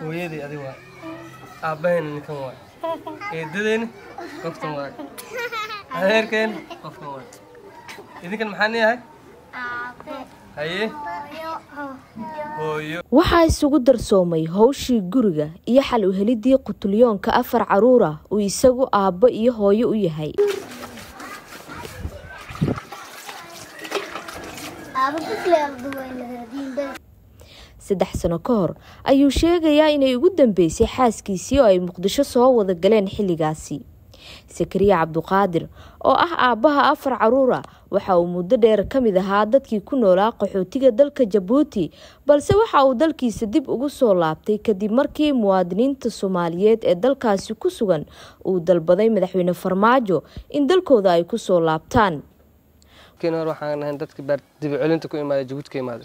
hooyadii adi waay aabbahayna ninkan waay eedadeyna qoftan waay adeerkeena qofkan waay idinkan maxaan yahay haye hooyo waxaa isugu darsoomay howshii guriga iyo xal u helidii qutulyoonka afar caruur ah uu isagu aabbo iyo hooyo u yahay saddex sano ka hor ayuu sheegayaa inay ugu dambeysay xaaskiisii oo ay muqdisho soo wada galeen xilligaasi sakariya cabduqaadir oo ah aabbaha afar caruura waxa uu muddo dheer ka mid ahaa dadkii ku noolaa qaxootiga dalka jabuuti balse waxa uu dalkiisa dib ugu soo laabtay kadib markii muwaadiniinta soomaaliyeed ee dalkaasi ku sugan uu dalbaday madaxweyne farmaajo in dalkooda ay kusoo laabtaan kiin hore waxaan ahayn dadkii baar dibicelinta ku imaaday jabuuti ka imaaday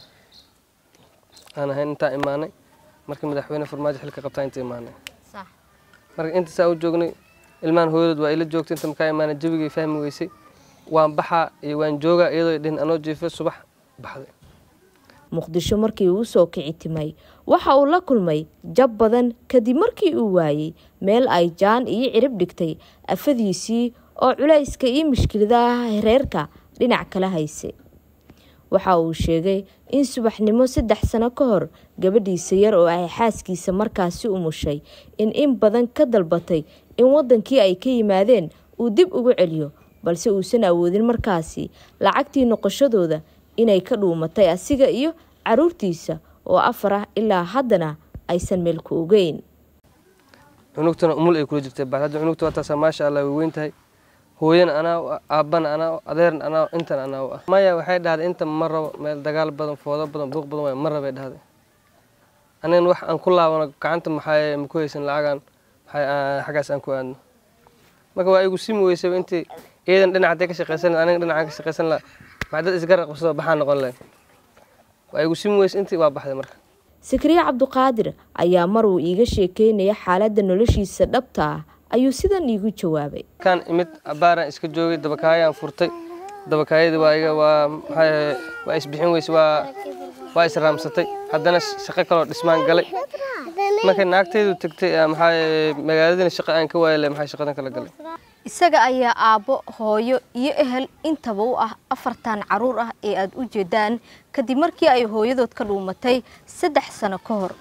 aan ahayn intaa imaanay markii madaxweyne farmaajo xilka qabtaa inta imaanay marka inta saa u joognay ilmahan hooyadood waa ila joogtay inta makaa imaanay jabigay fahmi weysay waan baxaa iyo waan joogaa iyadoo dhihin anoo jiifo subax baxday muqdisho markii uu soo kici timay waxa uu la kulmay jab badan kadib markii uu waayey meel ay jaan iyo cirib dhigtay afadiisii oo culayska iyo mushkiladaha reerka dhinac kala haysay waxa uu sheegay in subaxnimo saddex sano ka hor gabadhiisa yar oo ay xaaskiisa markaasi umushay in in badan ka dalbatay in wadankii ay ka yimaadeen uu dib ugu celiyo balse uusan awoodin markaasi lacagtii noqoshadooda inay ka dhuumatay asiga iyo caruurtiisa oo afar ah ilaa haddana aysan meel ku ogeyn cunugtana umul ay kula jirtay bal hadda cunugta waa taasaa maasha allah way weyn tahay hooyana anaa u ah aabbana anaa u adeerna anaa intan anaa u ah maya waxay dhahday inta ma rabo meel dagaal badan foodo badan buuq badan waay ma rabay dhahday anigana wax aan ku laabano gacanta maxaa maku haysan lacagaan maxay xaggaas aan ku aadno marka waa igu simi weysay intii iyadan dhinac hadday ka shaqaysan lahay aniga dhinacaan ka shaqaysan laha maxaa dad isgarab qabsado baxaa noqon lahayn waa igu simi weysay intii waa baxday marka sakariye cabduqaadir ayaa mar uu iiga sheekeynaya xaaladda noloshiisa dhabta ah ayuu sidan iigu jawaabay kan imid abaaraan iska joogay dabakaayaan furtay dabakaayadii waa iga waa maxaa waa isbixin weyse waa waa israamsatay haddana shaqo kaloo dhismaan galay markay naagtaydu tagtay maxaa magaaladina shaqo aan ka waayay maxaa shaqadan kala galay isaga ayaa aabbo hooyo iyo ehel intaba u ah afartan caruur ah ee aada u jeedaan kadib markii ay hooyadood ka dhuumatay saddex sano ka hor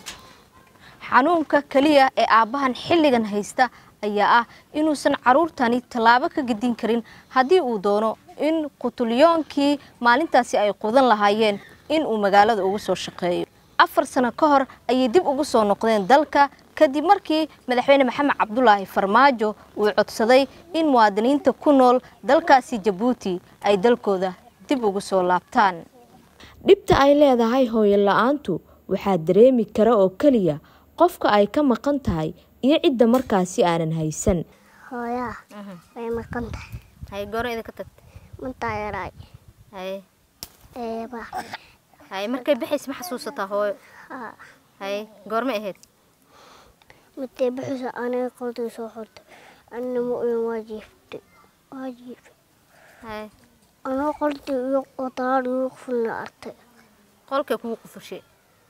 xanuunka keliya ee aabbahan xilligan haysta ayaa ah inuusan caruurtani tallaabo ka gedin karin haddii uu doono in qutulyoonkii maalintaasi ay qudan lahaayeen in uu magaalada ugu soo shaqeeyo afar sano ka hor ayay dib ugu soo noqdeen dalka kadib markii madaxweyne maxamed cabdulaahi farmaajo uu codsaday in muwaadiniinta ku nool dalkaasi jabuuti ay dalkooda dib ugu soo laabtaan dhibta ay leedahay hooyo la-aantu waxaa dareemi kara oo keliya qofka ay ka maqan tahay iyo cidda markaasi aanan haysan hooyaa way maqan tahay hay goor idinka tagtay mantaa yaraay hay eeba hay markay baxays ma xasuusataa hooyo haa hay goorma ahayd midtay bixisa aniga qoltay soo xortay anina ma oyan waa jiiftay waa jiifay hay anoo qoltay iyo qotalaad igu qufulna artay qolkay kugu qufushay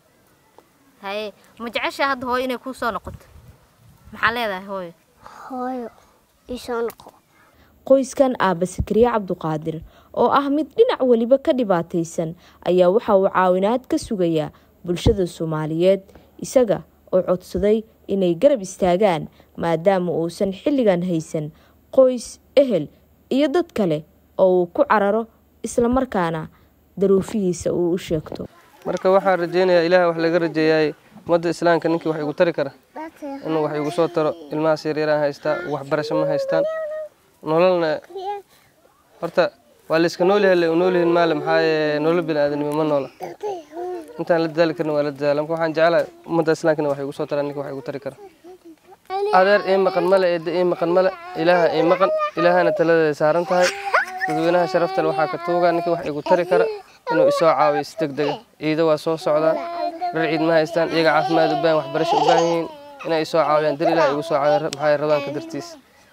hay ma jeceshaa hadda hooyo inay kuu soo noqoto maxaa leedahay hooyo hooyo isoo noqo qoyskan aabba sakariye cabduqaadir oo ah mid dhinac weliba ka dhibaataysan ayaa waxa uu caawinaad ka sugayaa bulshada soomaaliyeed isaga oo codsaday inay garab istaagaan maadaama uusan xilligan haysan qoys ehel iyo dad kale oo uu ku cararo islamarkaana daruufihiisa uu u sheegto marka waxaan rajaynayaa ilaah wax laga rajeeyaay ummadda islaamka ninkii wax igu tari kara inuu wax igu soo taro ilmahaas yaryaraan haystaa waxbarasho ma haystaan nololna horta waa la iska nool yahay nool yihin maale maxaa yeele nolol biniaadanimo ma noola intaan la dadaali karin waa la dadaala marka waxaan jeclahay ummadda islaamkana wax igu soo taraa ninka wax igu tari kara adeer ii maqan male eedda ii maqan male ilaaha ii maqan ilaahana taladeeda saaran tahay dadweynaha sharaftale waxaa ka tuugaa ninka wax igu tari kara inuu isoo caawiyo si deg dega ciido waa soo socdaan dhar ciid ma haystaan iyaga caafimaad u baahan waxbarasho u baahan yihiin inay isoo caawiyaan dar ilaah igu soo caawiyo maxaa rabaanka dartiis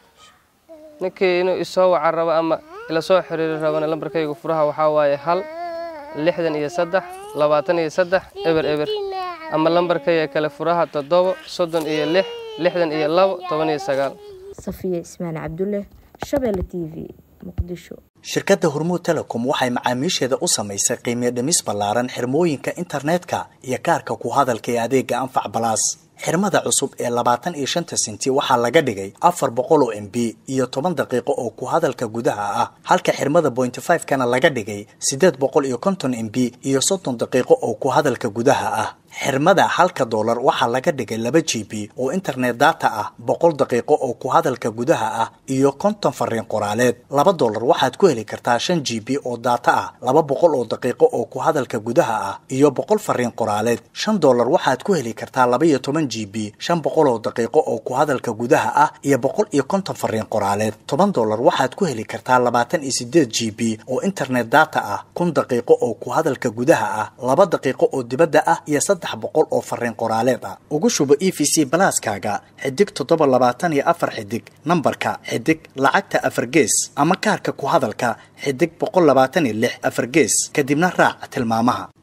ninkii inuu isoo waca rabo ama ila soo xiriiri rabana lambarkayga furaha waxaa waaye hal lixdan iyo saddex labaatan iyo saddex eber eber ama lambarka ee kale furaha toddobo soddon iyo lix lixdan iyo labo toban iyo sagaal safiya cismaan cabdulle shabeelle t v muqdisho shirkadda hormuud telecom waxay macaamiisheeda u samaysay qiimiyo dhimis ballaaran xirmooyinka internetka iyo kaarka ku hadalka ee adeega anfac balaas xirmada cusub ee labaatan iyo shanta senti waxaa laga dhigay afar boqol oo m b iyo toban daqiiqo oo ku hadalka gudaha ah halka xirmada pointy five kana laga dhigay siddeed boqol iyo konton m b iyo soddon daqiiqo oo ku hadalka gudaha ah xirmada halka doolar waxaa laga dhigay laba g b oo internet data ah boqol daqiiqo oo ku hadalka gudaha ah iyo konton fariin qoraaleed laba doolar waxaad ku heli kartaa shan g b oo data ah laba boqol oo daqiiqo oo ku hadalka gudaha ah iyo boqol fariin qoraaleed shan doolar waxaad ku heli kartaa laba iyo toban g b shan boqol oo daqiiqo oo ku hadalka gudaha ah iyo boqol iyo konton fariin qoraaleed toban doolar waxaad ku heli kartaa labaatan iyo sideed g b oo internet data ah kun daqiiqo oo ku hadalka gudaha ah laba daqiiqo oo dibadda ah iyo saddex boqol oo fariin qoraaleed ah ugu shubo e v c balaaskaaga xidig toddoba labaatan iyo afar xidig nambarka xidig lacagta afar gees ama kaarka ku hadalka xidig boqol labaatan iyo lix afar gees kadibna raac tilmaamaha